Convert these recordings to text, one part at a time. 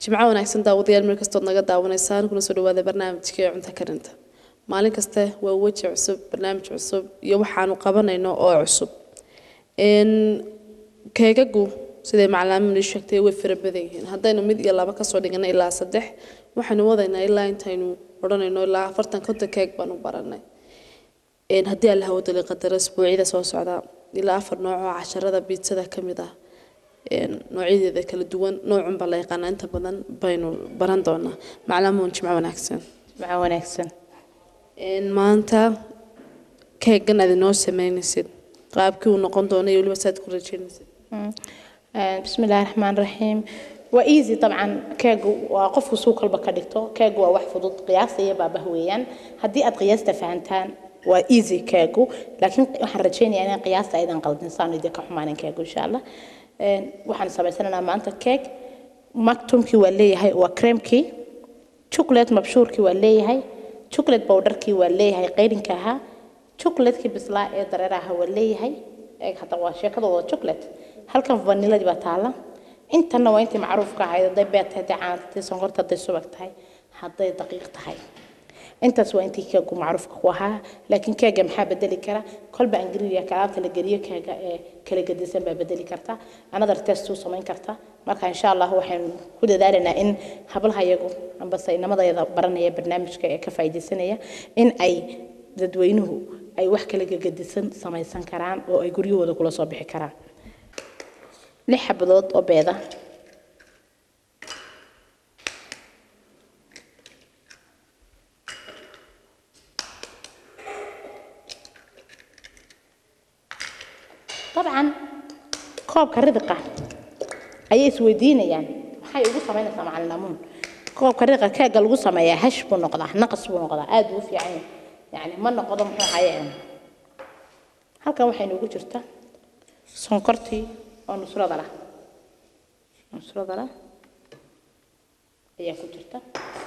jimco wanaagsan daawadayaal meel kastood naga daawanaysaan kuna soo dhawaada barnaamijkii cunto karinta maalin kaste waa weji cusub barnaamij cusub iyo waxaanu qabanayno oo cusub keegagu siday macalaamin ii sheegtay way fara badan yihiin haddaynu mid iyo laba kasoo dhigana ilaa saddex waxaynu wadaynaa ilaa intaynu odhanayno ilaa afartan konton keeg baanu baranay haddii alla hawadali qadaro isbuucyada soo socda ilaa afar nooc oo casharada biitsada ka mid ah noocyadeeda kala duwan noocunbaa la yaqaanaa inta badan baynu baran doonaa maclaamuun jimco wanaagsan jimco wanaagsan maanta keegan aad inoo sameynaysid qaabkii uu noqon doono iyo weliba saad ku rajeynaysid بسم الله الرحمن الرحيم وإيزي طبعا كاجو وقف سوق البكاليتو كاجو واحد فضوط قياس هي بابا هويان هدي أت قياس تفهمتان وإيزي كاجو لكن waxaan rajeynaya inaan qiyaasta aydan qaldin saan idin ka xumaanin kaagu insha Allah een waxaan sameysanaynaa maanta keeg maktumkii waa leeyahay waa creamkii chocolate mabshuurkii waa leeyahay chocolate powderkii waa leeyahay qayrinka ahaa chocolatekii bislaa ee dareeraha waa leeyahay eeg hadda waa sheekadooda chocolate halkan vaniladii baa taala intana waa intii macruufka ahayd hadday beed tahay hadday caan tahay sonkorta hadday subag tahay hadday daqiiq tahay intaas waa intii keegu macruufka ku ahaa laakiin keega maxaa bedeli kara kolba ingiriya kalaabta la geliyo keega ee kala gedisan baa bedeli karta another test u samayn karta marka insha allah waxaynu ku dadaalaynaa in hablaha iyagu ambase inamadayada baranaya barnaamijka ee ka faa'iidaysanaya in ay dadweynuhu ay wax kala gedisan samaysan karaan oo ay guryahooda kula soo bixi karaan lix xabadood oo beeda dabcan koobka ridiqa ayay isweydiinayaan maxay ugu samaynaysaa macalinamuun koobka ridiqa keega lagu sameeyaa hash buu noqdaa naqas buu noqdaa aad buu u fiican yahay yani ma noqdo muxuu hayeen halkan waxay noogu jirta sonkortii oo nusrada lah nusrada lah ayaa ku jirta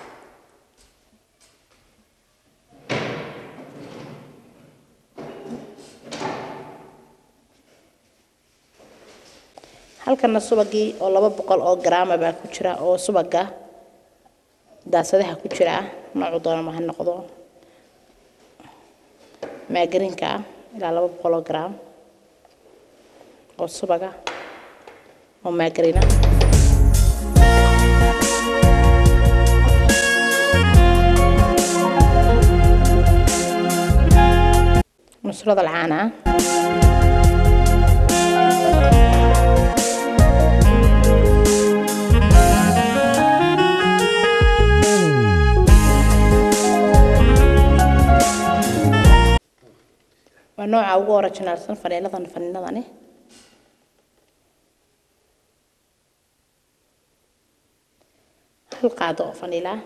halkana subagii oo laba boqol oo garaama baa ku jira oo subaga daasadaha ku jira noocu doonama ha noqdo maagarinka ah ilaa laba boqol oo garaam oo subaga oo maagarina nusrada alcaana waa nooca ugu originaalsan faniiladan faniinadani hal qaado oo faniilaa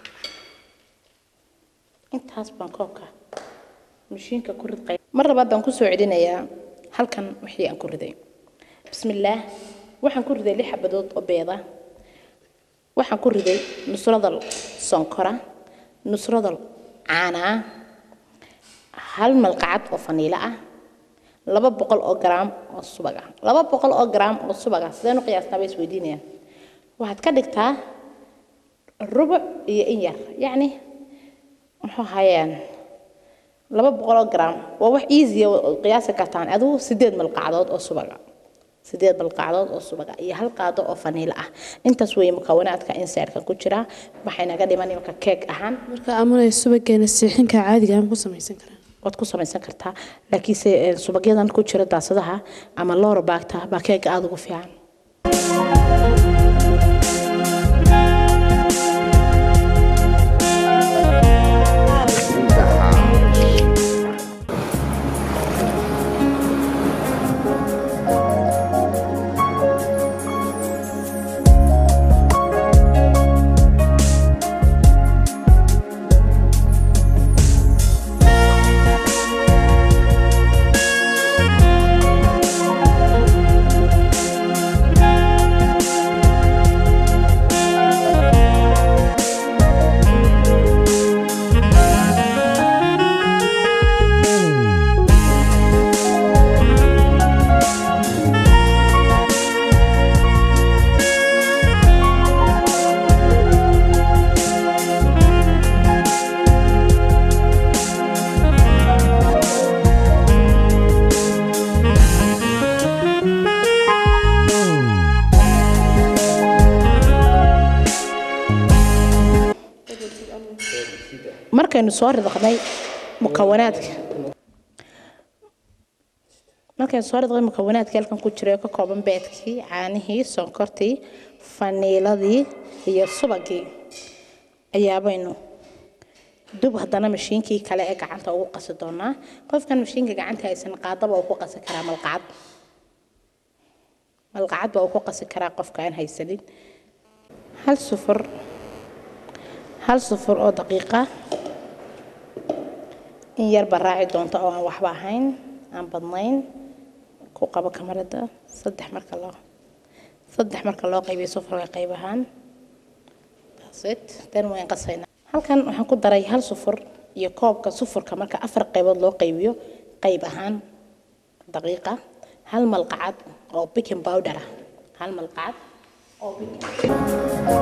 intaas baan koobka mashiinka ku ridqay mar labaad baan kusoo celinayaa halkan wixii aan ku riday bismillaah waxaan ku riday lix xabadood oo beeda waxaan ku riday nusradal sonkora nusradal caanaa hal malqacad oo faniilo ah laba boqol oo garaam oo subag ah laba boqol oo garaam oo subag ah sideen u qiyaastaa bay isweydiinayaan waxaad ka dhigtaa rubuc iyo in yar yacni muxuu hayeen laba boqol oo garaam waa wax easy qiyaasi kartaan adigu sideed malqacdood oo subaga sideed malqacdood oo subaga iyo hal qaado oo faniilo ah intaas weeye mukawanaadka insairka ku jira waxay naga dhiman imika keeg ahaan marka amunay subageena siixinka caadiga aan ku samaysan karaa waad ku samaysan kartaa laakiinse subagyadan ku jira daasadaha ama loora baagta baa keega aada ugu fiican markaynu soo ridaqnay mukawanaadka markaynu soo ridaqnay mukawanaadka halkan ku jira oo ka kooban beedkii caanihii sonkortii faniiladii iyo subagii ayaabaynu dub haddana mashiinkii kale ee gacanta ugu qasi doonaa qofkan mashiinka gacanta haysan qaadaba uu ku qasi karaa malqacad malqacad baa uu ku qasi karaa qofka aan haysanin hal sufur hal sufur oo daqiiqa in yarba raaci doonto oo aan waxba ahayn aan badnayn ku qabo kamarada saddex marka loo saddex marka loo qaybiyo sufurka qayb ahaan it tan waan qasaynaa halkan waxaan ku daray hal sufur iyo koobka sufurka marka afar qaybood loo qaybiyo qayb ahaan daqiiqa hal malqacad oo baking powder ah hal malqacad oo baking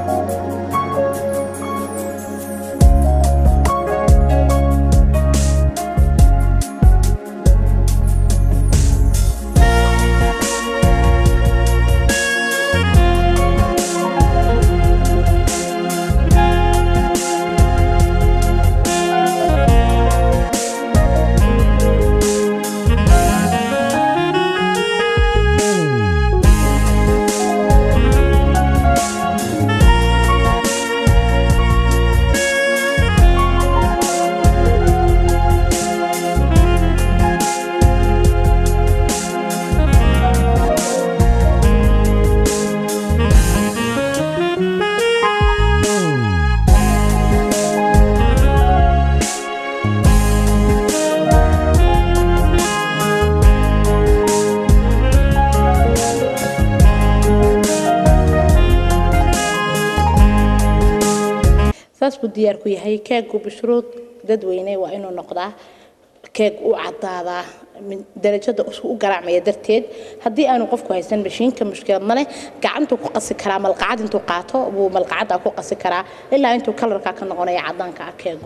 saas buu diyaar ku yahay keegu bishruud dadweyne waa inuu noqdaa keeg u cadaadaa min- darajada isku u garaacmaya darteed haddii aanu qofku haysan mashiinka mushkilad male gacantuu ku qasi karaa malqacad intuu qaato buu malqacada ku qasi karaa ilaa intuu kalarka ka noqonaya cadaanka ah keegu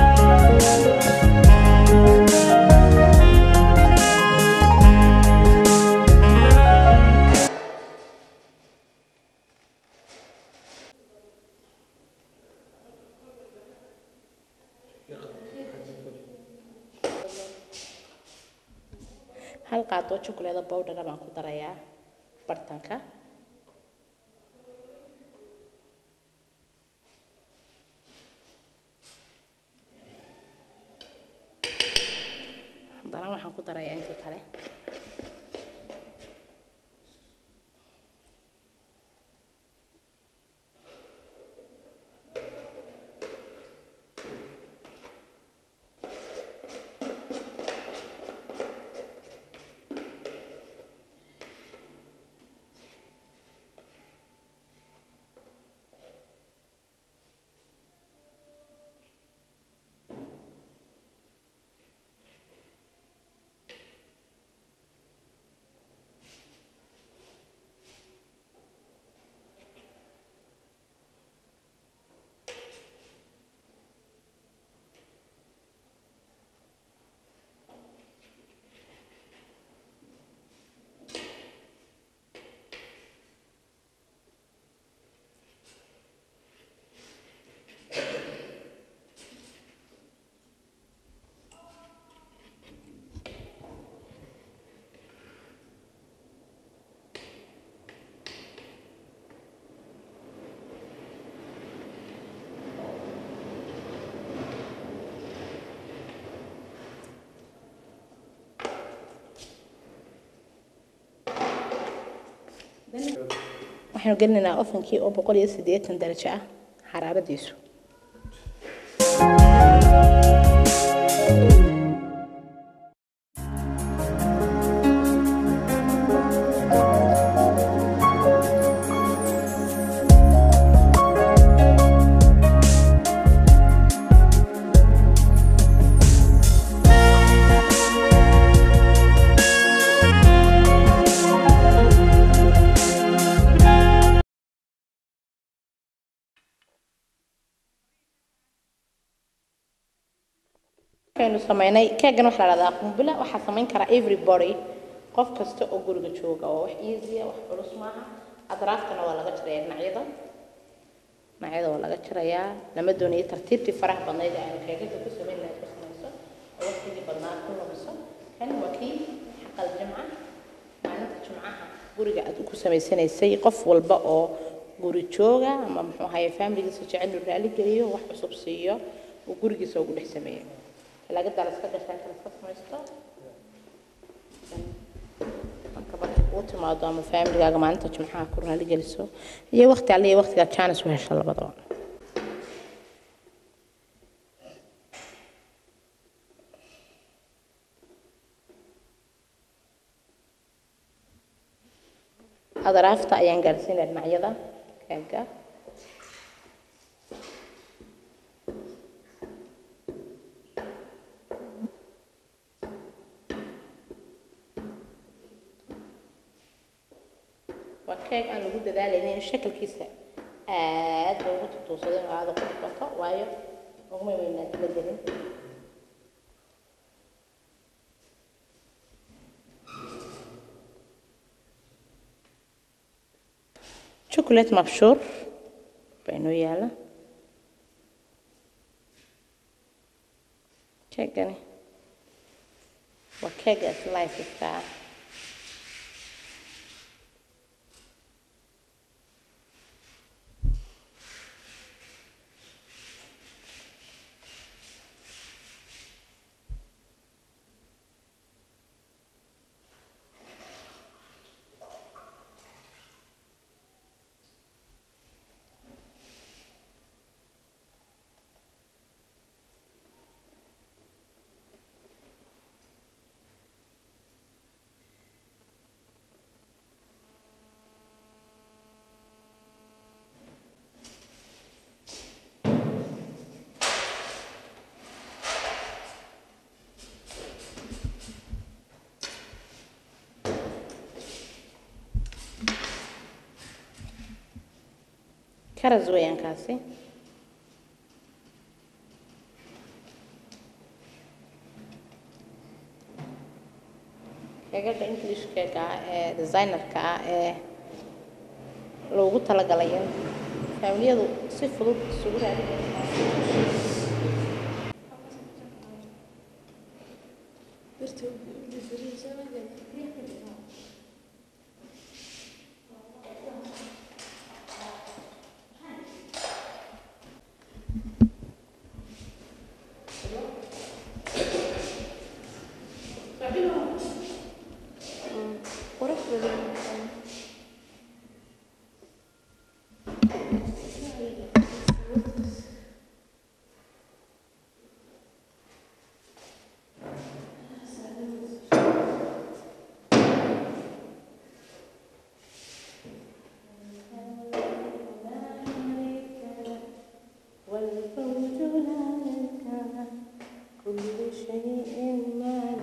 hal qaadoo chocolate powder baan ku darayaa bartanka haddana waxaan ku darayaa intii kale waxaynu gelinaynaa ofankii oo boqol iyo siddeetan darajo ah xaraaradiisu markaynu samaynay keegan waxaa la dhahdaa qumbila waxaa samayn karaa everybody qof kasta oo guriga jooga oo wax easy ah wax culus maaha adraaftana waa laga jaraya dhinacyada dhinacyada waa laga jarayaa lama doonayo tartiibtii faraha badnayd ee aanu keegada ku samayn lahayd ku samayso oo waqtigii badnaa ku lumiso kan waa kii xaqal jimca maalinta jimcaha guriga aad ku samaysanaysay qof walba oo guri jooga ama muxuu ahaye faamiligiisa jecel inuu raali geliyo wax cusub siiyo uu gurigiisa ugu dhex sameeyo talaagadaa la iska gashaa kala iska samaysto marka marka kuu timaado ama faamiligaaga maalinta jimcaha ku raali geliso iyo waqti alle iyo waqtigaa jaanis u hesha labadaba adaraafta ayaan gaarsiinaya dhinacyada keega waa keeg aan lagu dadaalaynin in shakalkiisa aad loogu tutuusado inuu aada qurux bato waayo uguma weynaa la gelin chocolate mabshuur baa inoo yaala keegani waa keegaas lifeka ah karas weeyaan kaasi keegada english keega ah ee designerka ah ee loogu talagalay in faamiliyadu si fudud isugu raadin والفوج لك كل شيء ما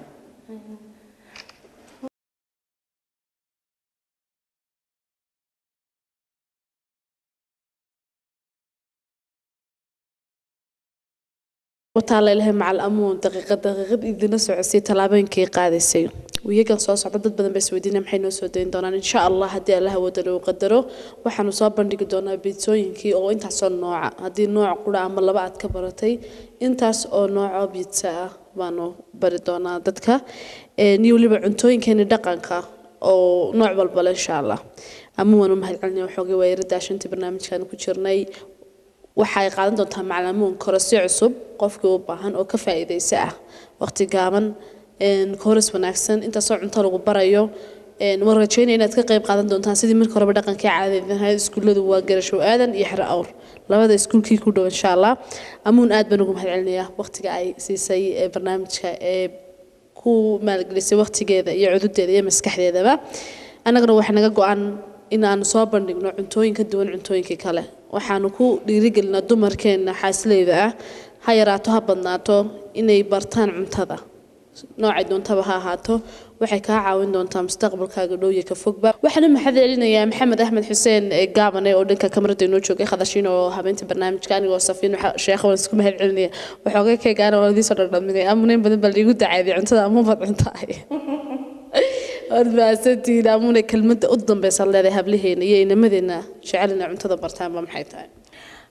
wataala ilahay macal amuun daqiiqad daqiiqad idina socosay tallaabooyinkii qaadaysay wiyagan soo socda dad badan baa isweydiinaya maxay noo soo dayn doonaan insha allah haddii allah wadana uu qadaro waxaanu soo bandhigi doonaa biitsooyinkii oo intaasoo nooca haddii nooc qura ama laba aad ka baratay intaas oo noocoo biitsa ah baanu bari doonaa dadka iyo weliba cuntooyinkeeni dhaqanka oo nooc walbale insha allah ama waanu mahadcelinaya waxoogay waayarada shantii barnaamijkan ku jirnay waxay qaadan doontaa maclamuun korosyo cusub qofkii u baahan oo ka faa'iidaysa ah waqti gaaban koris wanaagsan intaasoo cunto lagu barayo waan rajeynaya inaad ka qayb qaadan doontaan sidii marka horeba dhaqankii caadada ahayd iskuulladu waa garashow aadan iyo xero awr labada iskuulkii ku dhow insha allah amuun aad baan ugu mahadcelinayaa waqtiga ay siisay barnaamijka ee ku maalgelisay waqtigeeda iyo cududeeda iyo maskaxdeedaba annagana waxaa naga go-an in aanu soo bandhigno cuntooyin ka duwan cuntooyinkii kale waxaanu ku dhiirigelinaa dumarkeenna xaasileyda ah ha yaraato ha badnaato inay bartaan cuntada noocay doontaba ha ahaato waxay kaa caawin doontaa mustaqbalkaaga dhow iyo ka fogba waxaana maxad celinayaa maxamed axmed xuseen gaabane oo dhanka kamarada inoo joogay khadashiin oo habeynta barnaamijka anigoo safiin sheekha waan isku mahad celinaya waxooga keegaana waan idiin soo dhardhaminay amuneyn badan baa liigu dacaaday cuntada amubad cuntaay waad mahadsantihiin amune kelmadda u dambeysa leedahay hablaheena iyo inamadeenna jecelina cuntada bartaanba maxay tahay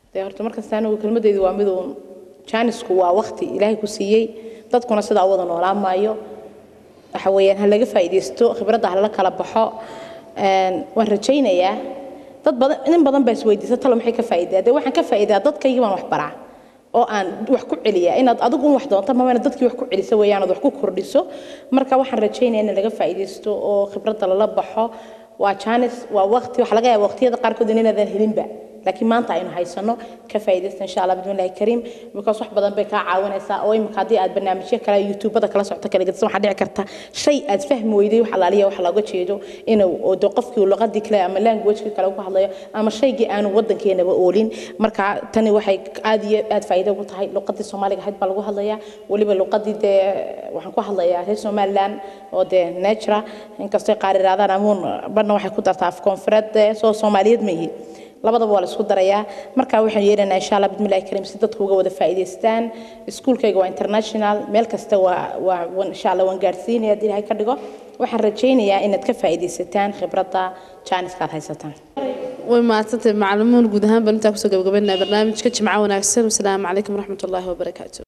dee horta markasta anigu kelmadeydu waa miduun jaanisku waa waqti ilaahay ku siiyey dadkuna sidaa u wada noolaan maayo waxa weeyaan ha laga faa'iidaysto khibradda ha la kala baxo Een, waan rajaynayaa dad badan nin badan baa isweydiisa talo maxay ka faa'iidaa dee waxaan ka faa'iidaa dadkaygii baan wax baraa oo aan wax ku celiyaa inaad adigu un wax doonto mama inaad dadkii wax ku celiso weeyaan ood wax ku kordhiso marka waxaan rajaynayaa in laga faa'iidaysto oo khibradda lala baxo waa jaanis waa waqti waxa laga yaabaa waqtiyada qaarkood inaadan helinba laakiin maanta aynu haysano ka faa'iidaysta insha allah bismillahi kariim because wax badan bay kaa caawinaysaa oo imika haddii aad barnaamijyo kale youtubada kala socto kala gedsan waxaa dhici karta shay aad fahmi weyday wax alaaliya wax looga jeedo inuu oo dee qofkii luqadii kale ama languagekii kale ku hadlayo ama shaygii aanu wadankeenaba oolin marka tani waxay aad iyo aad faa'iido ugu tahay luqadii soomaaliga ahayd baa lagu hadlayaa weliba luqadii dee waxaan ku hadlayaa reer somaliland oo dee natura inkastay qaar iraadaan amuun badna waxay ku dartaa af koonfureed dee soo soomaaliyeed ma ihi labadaba waa la isku darayaa marka waxaan yeelanayaa insha allah bismillahi kariim si dadku uga wada faa'iidaystaan iskuulkayga waa international meel kasta waa waa waan- insha allah waan gaarsiinaya haddii ilaahay ka dhigo waxaan rajaynayaa inaad ka faa'iidaysataan khibradda jaaniska aad haysataan way mahadsantahay macalimuun guud ahaan baan intaa kusoo gabagabaynaa barnaamijka jimco wanaagsan wasalaamu calaykum waraxmatullaahi wabarakaatu